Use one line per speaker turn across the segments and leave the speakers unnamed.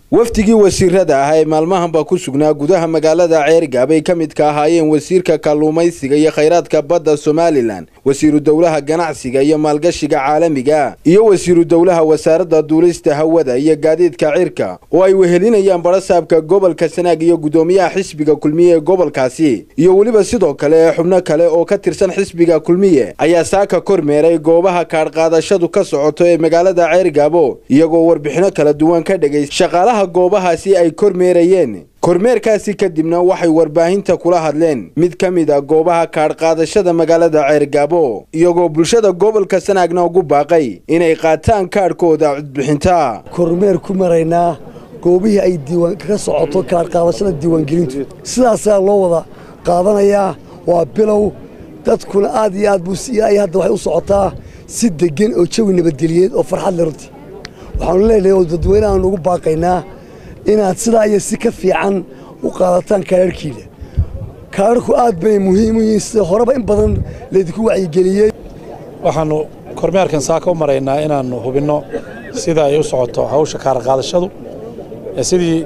wafdigii wasiirada ah ee maalmahanba ku sugnaa gudaha magaalada ceerigaab ay ka midka ahaayeen wasiirka kalluumaysiga iyo khayraadka badda somalilan wasiiru dowlaha ganacsiga iyo maalgashiga caalamiga iyo wasiiru dowlaha wasaaradda duulista hawada iyo gaadiidka cirka oo ay wehelinayaan barasaabka gobolka sanaag iyo guddoomiyaha xisbiga kulmiye ee gobolkaasi iyo weliba sidoo kale ee xubno kale oo ka tirsan xisbiga kulmiye ayaa saaka kormeeray goobaha kaadhqaadashadu ka socoto ee magaalada ceerigaabo iyagoo warbixino kala duwan ka dhegay shaqaalaha goobahaasi ay kormeerayeen kormeerkaasi kadibna waxay warbaahinta kula hadleen mid ka mid a goobaha kaadhqaadashada magaalada ceergaabo iyagoo bulshada gobolka sanaagna ugu baaqay inay qaataan kaadhkooda codbixinta
kormeer ku maraynaa goobihii ay diiwaan kaga socoto kaadhqaadashada diiwaangelintu sidaasaa loo wada qaadanayaa waa bilow dadkuna aad iyo aad buu ay hadda waxay u socotaa si deggan oo jawi nabadgeliyeed oo farxad le runtii waxaanu leenahay oo dadweynahaanu ugu baaqaynaa inaad sidaa iyo si ka fiican u qaadataan kaadharhkiina kaadharku aad bay muhiim u yihiin sida horeba in badan laydinku wacyigeliyey
waxaannu kormeerkan saaka u maraynaa inaannu hubinno sida ay u socoto hawsha kaarqaadashadu sidii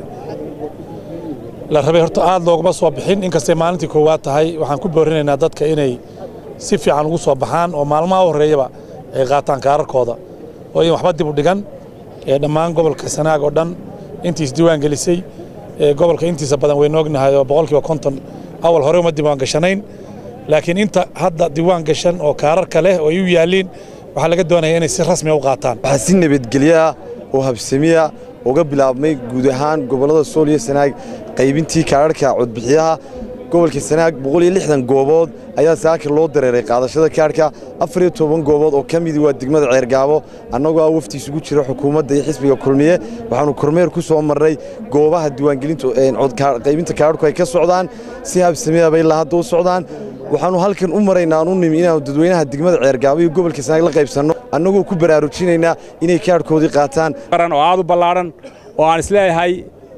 la rabay horta aad looguma soo bixin inkastay maalintii koowaad tahay waxaan ku boorinaynaa dadka inay si fiican ugu soo baxaan oo maalmaha horreeyaba ay qaataan kaararkooda oo in waxba dib u dhigan ee dhammaan gobolka sanaag oo dhan intiis diiwaan gelisay gobolka intiisa badan waynu ognahay oo boqolkiiba konton awal hore uma diiwaan gashanayn laakiin inta hadda diiwaan gashan oo kaararka leh oo ay u yaalliin waxaa laga doonaya inay si rasmiya u qaataan
waxaa si nabadgelyaa oo habsamiya uga bilaabmay guud ahaan gobollada sool iyo sanaag qaybintii kaararhka codbixiyaha gobolka sanaag boqol iyo lixdan goobood ayaa saaka loo dareeray qaadashada kaarhka afar iyo toban goobood oo ka midii waa degmada ceergaabo annagoo ah wafti isugu jira xukuumadda iyo xisbiga kulmiye waxaannu kormeer ku soo marray goobaha diiwaangelintaqaybinta kaararhku ay ka socdaan si habsamiyaba ilaa hadda u socdaan waxaannu halkan u maraynaa aan u nimi inaannu dadweynaha degmada ceergaabo iyo gobolka sanaag la qaybsanno annagoo ku baraarujinaynaa inay kaarhkoodii qaataan
oo aad u ballaadhan oo aan isleeyahay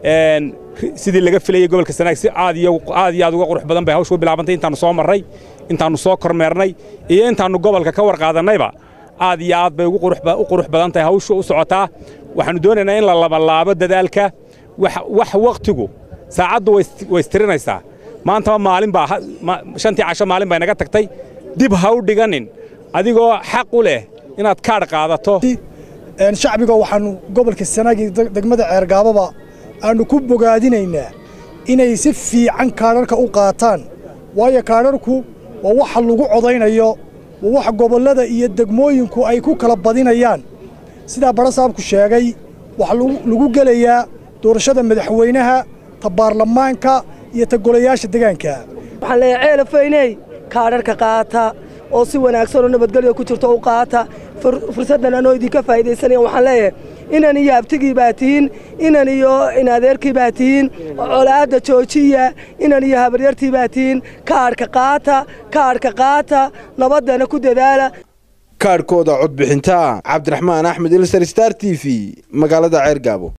sidii laga filayey gobolka sanaag si aad iyo aad uga qurux badan bay hawshu u bilaabantay intaannu soo marray intaannu soo kormeernay iyo intaannu gobolka ka warqaadannayba aad iyo aad bay u qurux badan tahay hawshu u socotaa waxaannu doonaynaa in la labalaabo dadaalka wax wakhtigu saacaddu way istirinaysaa maantaba maalin baa shantii casho maalin bay naga tagtay dib ha u dhiganin adigoo xaq u leh inaad kaadh qaadato
shacbiga waxaannu gobolka sanaag iyo degmada ceergaaboba aannu ku bogaadinaynaa inay si fiican kaadharka u qaataan waayo kaadharku waa waxa lagu codaynayo waa waxa gobollada iyo degmooyinku ay ku kala badinayaan sidaa barasaabku sheegay waxaa lagu gelayaa doorashada madaxweynaha ta baarlamaanka iyo ta golayaasha degaanka
waxaan leeyahay ceelafayney kaadharka qaata oo si wanaagsan oo nabadgelyo ku jirto u qaata fursaddan anoo idinka faa'iidaysanaya waxaan leeyahay inan iyo abtigii baa tihiin inan iyo inadeerkii baa tihiin colaadda joojiya inan iyo habaryartii baa tihiin kaadhka qaata kaadhka qaata nabaddana ku dadaala
kaadhkooda codbixinta cabdiraxmaan axmed ilsar star t v magaalada ceergaabo